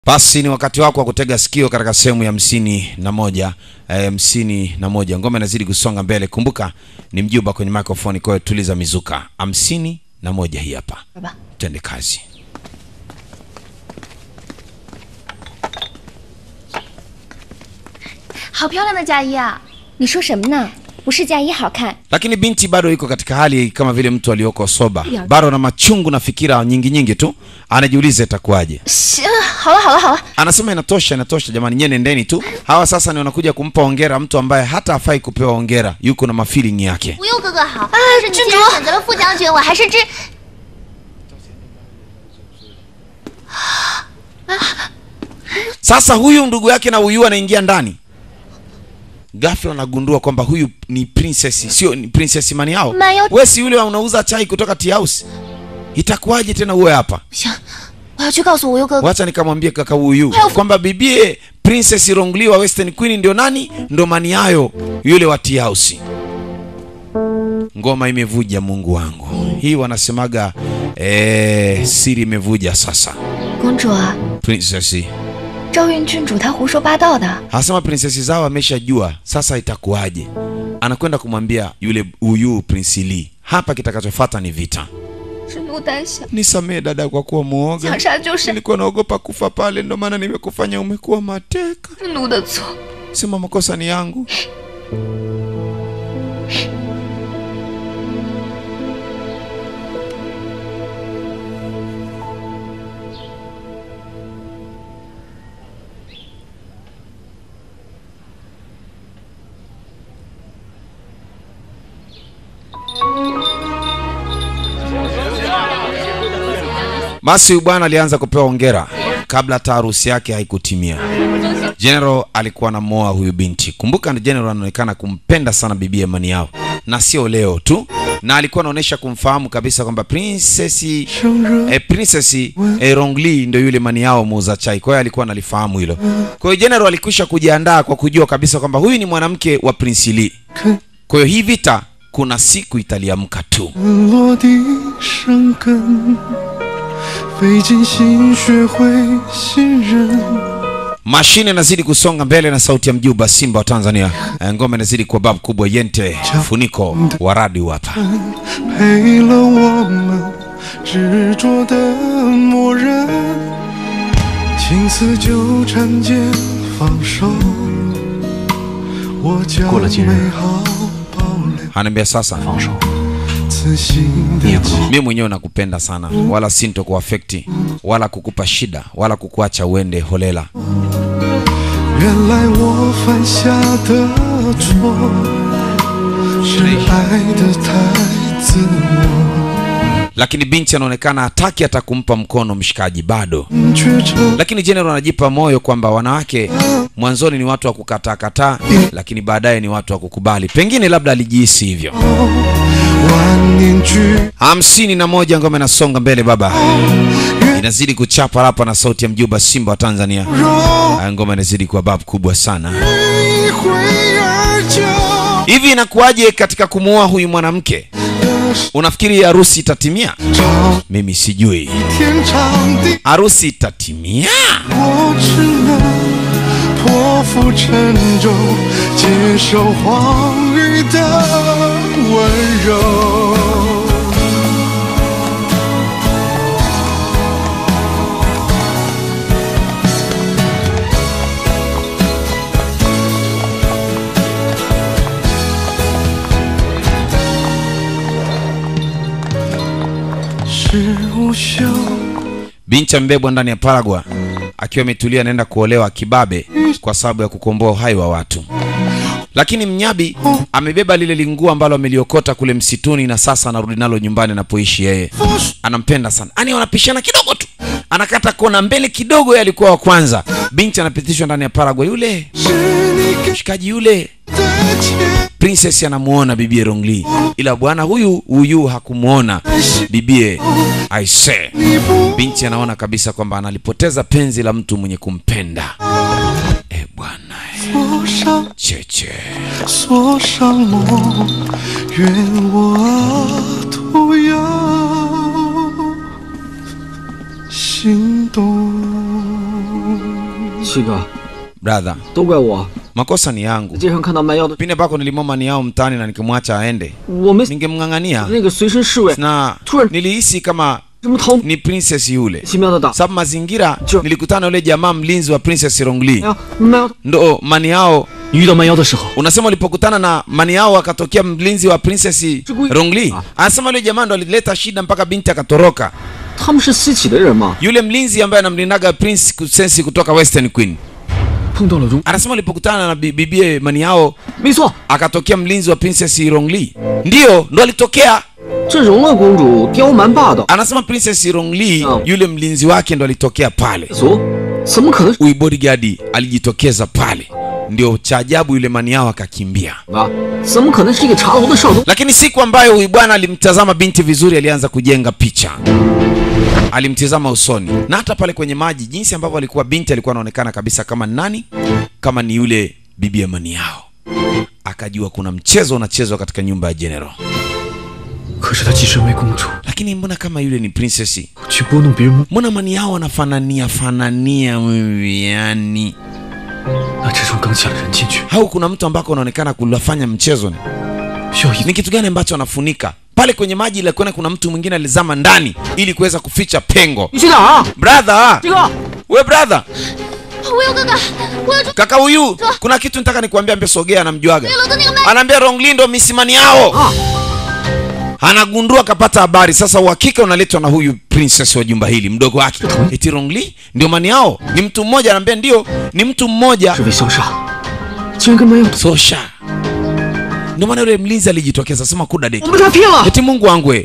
Basi ni wakati wako wa kutega sikio katika sehemu ya hamsini na moja eh, hamsini na moja. Ngoma inazidi kusonga mbele. Kumbuka ni mjuba kwenye microphone, kwa hiyo tuliza mizuka. hamsini na moja hii hapa, 好吧， twende kazi. 好漂亮的嫁衣啊！ 你说什么呢？不是嫁衣好看， Lakini binti bado iko katika hali kama vile mtu aliyoko soba, Ya. bado na machungu na fikira nyingi nyingi tu, anajiuliza itakuwaje. 行，好了好了好了， Anasema inatosha, inatosha jamani, nyie nendeni tu. Hawa sasa ni wanakuja kumpa hongera mtu ambaye hata hafai kupewa hongera, yuko na mafeeling yake. 无忧哥哥好。但是你既然选择了副将军，我还是支。 Sasa huyu ndugu yake na huyu anaingia ndani, ghafla anagundua kwamba huyu ni princess, sio ni princess mani yao. Mayo- Wewe si yule unauza chai kutoka tea house, itakuwaje tena uwe hapa? 不行，我要去告诉无忧哥哥。 Wacha nikamwambie kaka huyu Help. kwamba bibie Princess Rongli wa Western Queen ndio nani? Ndo mani yayo yule wa tea house. Ngoma imevuja, Mungu wangu, hii wanasemaga eh, siri imevuja sasa. 公主啊， Princess 赵运郡主她胡说八道的。 Anasema princess zao ameshajua, sasa itakuwaje? Anakwenda kumwambia yule huyu Prince Lee, hapa kitakachofuata ni vita. 是奴胆小， Nisamee dada kwa kuwa muoga, 想杀就杀， nilikuwa naogopa kufa pale, ndo maana nimekufanya umekuwa mateka. 是奴的错。 Sema makosa ni yangu. Basi huyu bwana alianza kupewa hongera kabla hata harusi yake haikutimia. General alikuwa anamoa huyu binti. Kumbuka General anaonekana kumpenda sana bibi Amani yao, na sio leo tu, na alikuwa anaonyesha kumfahamu kabisa kwamba princess eh, princess eh, Rongli ndio yule mani yao muuza chai. Kwa hiyo alikuwa analifahamu hilo. Kwa hiyo General alikwisha kujiandaa kwa kujua kabisa kwamba huyu ni mwanamke wa Prince Lee. Kwa hiyo hii vita kuna siku italiamka tu. 落地生根，费尽心学会信任。 Mashine inazidi kusonga mbele na sauti ya mjuba Simba wa Tanzania. Eh, Ngoma inazidi kuwa babu kubwa yente funiko wa radio hapa. 陪了我们执着的默认，情丝纠缠间放手，我将过了今日美好保留， Anaambia sasa 放手， 此心你也的不结 mimi mwenyewe nakupenda sana, wala sinto kuafekti wala kukupa shida wala kukuacha uende holela. 原来我犯下的错是爱的太自我， Lakini binti anaonekana hataki hata kumpa mkono mshikaji bado. 却成 Lakini General anajipa moyo kwamba wanawake mwanzoni ni watu wa kukataa kataa, lakini baadaye ni watu wa kukubali. Pengine labda alijihisi hivyo. 万年聚 hamsini na moja ngoma inasonga mbele baba, inazidi kuchapa hapa na sauti ya mjuba Simba wa Tanzania. 融 Haya, ngoma inazidi kuwa babu kubwa sana. 一挥而就。 Hivi inakuwaje katika kumuoa huyu mwanamke? Unafikiri harusi itatimia? 找 Mimi sijui 天长地， harusi itatimia. 我只能破釜沉舟，接受荒芜的温柔。 是无休。 Binti amebebwa ndani ya Paragwa akiwa ametulia, anaenda kuolewa kibabe kwa sababu ya kukomboa uhai wa watu. Lakini mnyabi amebeba lile linguo ambalo ameliokota kule msituni, na sasa anarudi nalo nyumbani anapoishi yeye. Anampenda sana, ani wanapishana kidogo tu, anakata kona mbele kidogo, yeye alikuwa wa kwanza. Binti anapitishwa ndani ya Paragwa, yule 是你给 mshikaji yule 的钱， princess anamuona bibie Rongli, ila bwana huyu huyu hakumuona bibie Aise. 你不 Binti anaona kabisa kwamba analipoteza penzi la mtu mwenye kumpenda. E bwana, e, 锁上 cheche 锁上梦，愿我徒有心动。 七哥， brother 都怪我， makosa ni yangu 街上看到卖药的， pindi ambako nilimwoma mani yao mtaani na nikimwacha aende 我没 ningemng'ang'ania 那个随身侍卫 na Tuwe- nilihisi kama 什么逃 ni princess yule 奇妙的打， sababu mazingira Jo- nilikutana yule jamaa mlinzi wa princess rongli 哎呀，卖药的， ndo mani yao 你遇到卖药的时候， unasema ulipokutana na mani yao akatokea mlinzi wa princess Chukui- rongli Ah. anasema yule jamaa ndo alileta shida mpaka binti akatoroka 他们是西岐的人嘛， yule mlinzi ambaye anamlindaga prince sensi kutoka western queen 碰到了荣， anasema ulipokutana na bi- bibie mani yao 没错， akatokea mlinzi wa princess rongli ndiyo ndo alitokea 这容乐公主刁蛮霸道， anasema princess rongli Oh. yule mlinzi wake ndo alitokea pale 俗，怎么可能 huyu bodyguard alijitokeza pale ndio cha ajabu yule mani yao akakimbia 啊？怎么可能是一个茶楼的少东？ lakini siku ambayo huyu bwana alimtazama binti vizuri alianza kujenga picha alimtizama usoni na hata pale kwenye maji jinsi ambavyo alikuwa binti alikuwa anaonekana kabisa kama ni nani kama ni yule bibi amani yao akajua kuna mchezo unachezwa katika nyumba ya general 可是她既身为公主， lakini mbona kama yule ni princess 去拨弄别人吗？ mbona mani yao anafanania fanania wewe yani 那这种刚起了人进去， au kuna mtu ambako unaonekana kulafanya mchezo ni 需要一 ni kitu gani ambacho anafunika pale kwenye maji ile kuona kuna mtu mwingine alizama ndani ili kuweza kuficha pengo 你去哪儿啊？ brother 这个 we brother 我有哥哥，我有 kaka huyu kuna kitu nataka nikuambia ambe sogea anamjuaga 楼的那个卖 anaambia ronglindo misimani yao 啊， anagundua akapata habari sasa uhakika unaletwa na huyu princess wa jumba hili mdogo wake eti rongli ndio mani yao ni mtu mmoja anaambia ndio ni mtu mmoja 这位萧煞，竟然跟卖药的， sosha ndio maana yule mlinzi alijitokeza sema kuda 我 deki 们被他骗了。 eti mungu wangu we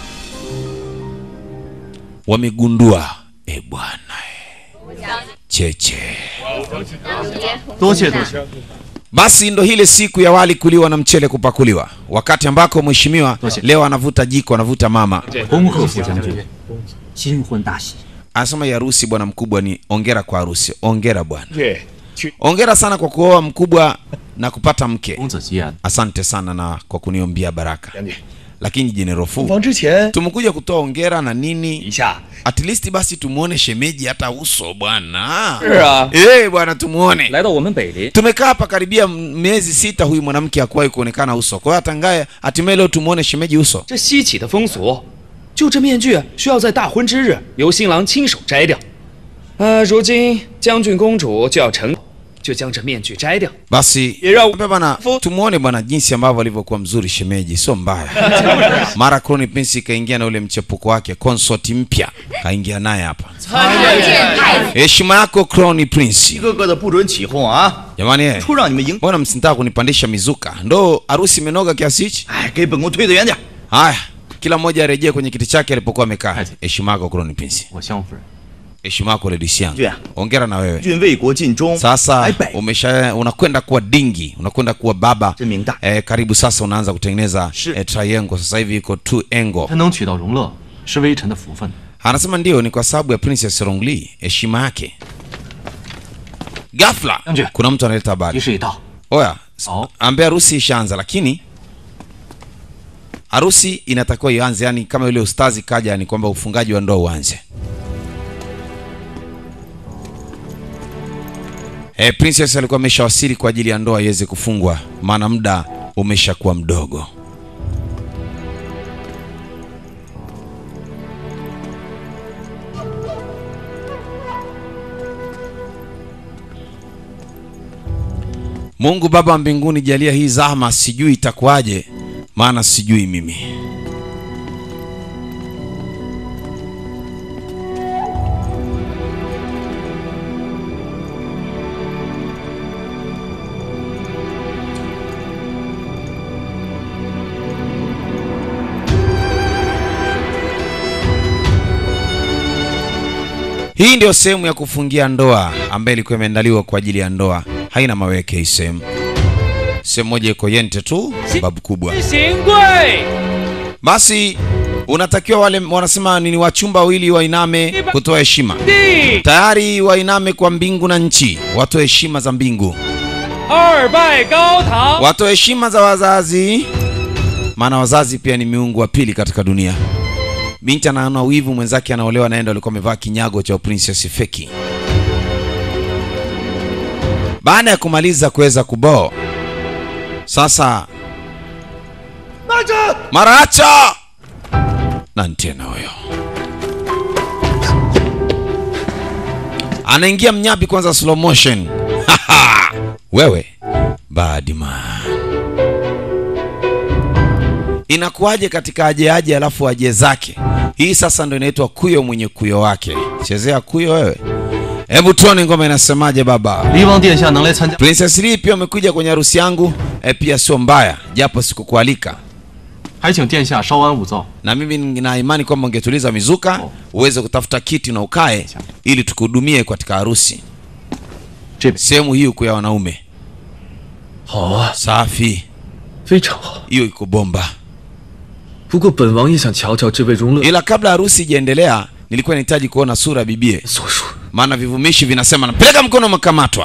wamegundua e bwana e. cheche 多谢多谢， basi ndo ile siku ya wali kuliwa na mchele kupakuliwa wakati ambako mheshimiwa leo anavuta jiko anavuta mama 恭贺副将军，新婚大喜。 anasema ya harusi bwana mkubwa ni ongera kwa harusi ongera bwana 对，去 ongera sana kwa kuoa mkubwa na kupata mke 公子吉安， asante sana na kwa kuniombia baraka 将军， lakini jenerofu 房之前 tumekuja kutoa ongera na 一 nini 下。 at least basi tumuone shemeji hata uso bwana 是啊， Eh bwana tumuone 来到我们北林， tumekaa hapa karibia m- miezi sita huyu mwanamke hakuwahi kuonekana uso kwa hiyo hatangaye hatimaye leo tumuone shemeji uso 这稀奇的风俗，就这面具需要在大婚之日由新郎亲手摘掉。呃，如今将军公主就要成，就将这面具摘掉。 basi Ila- Ambia bwana tumuone bwana jinsi ambavyo alivyokuwa mzuri shemeji sio mbaya mara Crown Prince kaingia na ule mchepuko wake consort mpya kaingia naye hapa heshima yako Crown 一 Prince 个个的不准起哄啊！ jamani eh, 出让你们赢， mbona msitaka kunipandisha mizuka ndo harusi imenoga kiasi hichi 哎，给本宫退得远点。 haya kila mmoja arejee kwenye kiti chake alipokuwa amekaa heshima yako Crown Prince 我相夫人， heshima yako Lady Xiang Yeah. ongera na wewe 君为国尽忠， sasa 白百 umesha unakwenda kuwa dingi unakwenda kuwa baba 真明大。 eh, karibu sasa unaanza kutengeneza Shi. eh, triangle sasa hivi iko two angle 他能娶到荣乐，是微臣的福分。 anasema ndio ni kwa sababu ya princess rongli heshima yake ghafla Anje. kuna mtu analeta 仪 habari 式已到， oya Oh. ambaye harusi ishaanza lakini harusi inatakiwa ianze yani kama yule ustazi kaja ni kwamba ufungaji wa ndoa uanze e, princess alikuwa ameshawasili kwa ajili ya ndoa iweze kufungwa maana muda umeshakuwa mdogo mungu baba wa mbinguni jalia hii zahma sijui itakuwaje maana sijui mimi hii ndio sehemu ya kufungia ndoa ambayo ilikuwa imeandaliwa kwa ajili ya ndoa haina maweke hii sehemu sehemu moja iko yente tu babu kubwa 行贵， basi unatakiwa wale wanasema nini wachumba wawili wainame kutoa heshima 地 tayari wainame kwa mbingu na nchi watoe heshima za mbingu 二拜高堂， watoe heshima za wazazi maana wazazi pia ni miungu wa pili katika dunia binti anaona wivu mwenzake anaolewa naenda alikuwa amevaa kinyago cha princess feki baada ya kumaliza kuweza kuboo sasa maracha nani tena huyo anaingia mnyabi kwanza slow motion wewe badman inakuwaje katika aje aje alafu aje zake hii sasa ndo inaitwa kuyo mwenye kuyo wake chezea kuyo wewe hebu tuone ngoma inasemaje baba 离王殿下能来参加， princess lee pia umekuja kwenye harusi yangu e, pia sio mbaya japo sikukualika 还请殿下稍安勿躁。 na mimi nina imani kwamba ungetuliza mizuka uweze kutafuta kiti na ukae ili tukuhudumie katika harusi Chip. sehemu hii huku ya wanaume 好啊， safi 非常好。 hiyo iko bomba 不过本王也想瞧瞧这位容乐 ila kabla harusi ijaendelea nilikuwa nahitaji kuona sura ya bibie 所述。 maana vivumishi vinasema napeleka mkono umekamatwa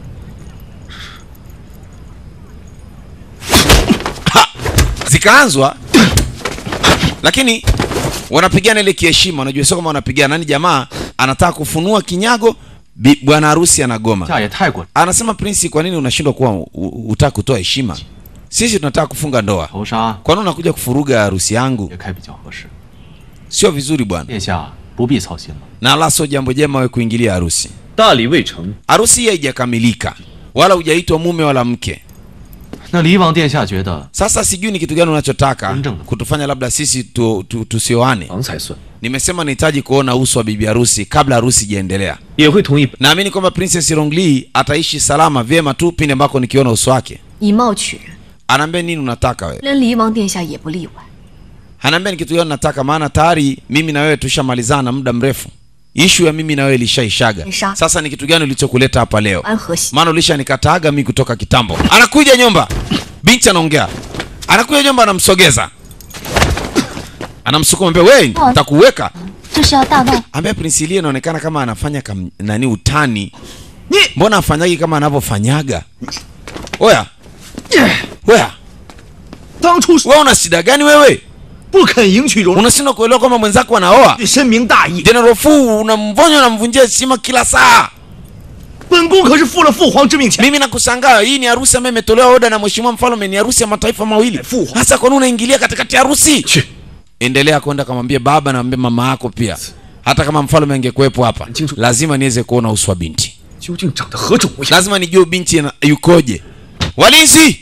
Ha! zikaanzwa lakini wanapigana ile kiheshima unajua sio kama wanapigana nani jamaa anataka kufunua kinyago bi- bwana harusi anagoma 下也太过 anasema prinsi kwa nini unashindwa kuwa u- u- utaka kutoa heshima sisi tunataka kufunga ndoa 头纱 kwa nini unakuja kufuruga harusi yangu 也开比较合适。 sio vizuri bwana 殿下不必操心了。 na la sio jambo jema we kuingilia harusi 大礼未成， harusi hii haijakamilika wala hujaitwa mume wala mke 那离王殿下觉得 sasa sijui ni kitu gani unachotaka Mjinga. kutufanya labda sisi tu, tu, tusioane 王才算 nimesema nahitaji kuona uso wa bibi harusi kabla harusi ijaendelea 也会同意。 naamini kwamba princess rongli ataishi salama vyema tu pindi ambako nikiona uso wake 以貌取人， anaambia nini unataka wewe 连离王殿下也不例外。 anaambia ni kitu gani nataka maana tayari mimi na wewe tushamalizana muda mrefu ishu ya mimi na wewe ilishaishaga Isha. sasa ni kitu gani ulichokuleta hapa leo 安和喜， maana ulishanikataaga mi kutoka kitambo anakuja nyumba binti anaongea anakuja nyumba anamsogeza anamsukuma mbele we takuweka 这是要大闹。 ambaye prince Lee anaonekana kama anafanya kam, nani utani mbona afanyagi kama anavyofanyaga oya oya 当初 wewe una shida gani wewe 不肯迎娶容， unashindwa kuelewa kwamba mwenzako anaoa 深明大义。 general fu unamvonya unamvunjia heshima kila saa 本宫可是负了父皇之命前， mimi nakushangaa hii ni harusi ambayo imetolewa oda na mheshimiwa mfalme ni harusi ya mataifa mawili Fu. hasa kwa nini unaingilia katikati ya harusi 去， endelea kwenda kamwambie baba na mwambie mama yako pia hata kama mfalme angekuwepo hapa Jinsu. lazima niweze kuona uso wa binti 究竟长得何种模样？ lazima nijue binti ana- yukoje walinzi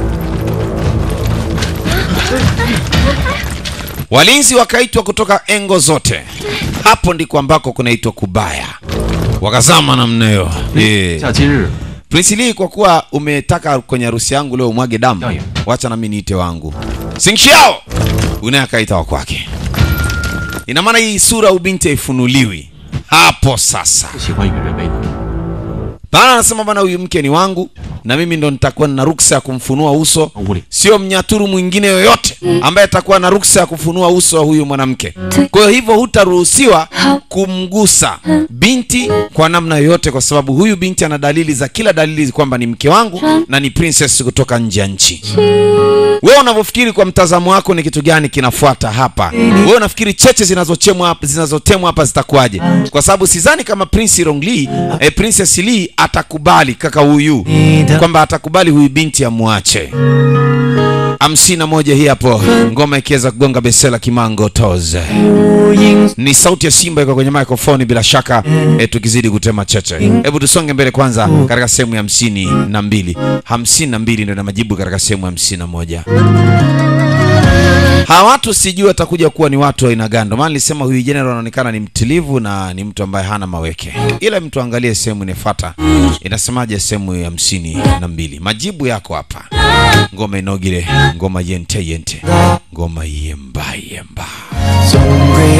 walinzi wakaitwa kutoka engo zote hapo ndiko ambako kunaitwa kubaya wakazama namna hiyo yeah. 下今日 Prince Lee, kwa kuwa umetaka kwenye harusi yangu leo umwage damu, Yaye. wacha nami niite wangu Sing Xiao. Unaye akaita wa kwake. Ina maana hii sura ubinti haifunuliwi hapo sasa. 不喜欢与人为难， Bana anasema bana, huyu mke ni wangu na mimi ndo nitakuwa na ruksa ya kumfunua uso, 屋里 sio mnyaturu mwingine yoyote ambaye atakuwa na ruksa ya kufunua uso wa huyu mwanamke. Kwa hiyo hivyo hutaruhusiwa kumgusa binti kwa namna yoyote, kwa sababu huyu binti ana dalili za kila dalili kwamba ni mke wangu na ni princess kutoka nje ya nchi. Wewe unavyofikiri kwa mtazamo wako ni kitu gani kinafuata hapa? Wewe unafikiri cheche zinazochemwa hapa zinazotemwa hapa zitakuwaje? Kwa sababu sidhani kama Prince Rongli, eh, Princess Lee atakubali kaka huyu kwamba atakubali huyu binti amwache. hamsini na moja hii hapo, ngoma ikiweza kugonga besela kimango toze. Ni sauti ya Simba iko kwenye microphone bila shaka, eh, tukizidi kutema cheche. Hebu tusonge mbele kwanza katika sehemu ya hamsini na mbili. Hamsini na mbili ndio na majibu katika sehemu ya hamsini na moja. Hawa watu sijui watakuja kuwa ni watu wa aina gani. Ndio maana nilisema huyu general anaonekana ni mtulivu na ni mtu ambaye hana maweke, ila mtu angalie sehemu inafuata inasemaje, sehemu ya hamsini na mbili. Majibu yako hapa. Ngoma inogile, ngoma yente yente, ngoma yemba yemba. 总归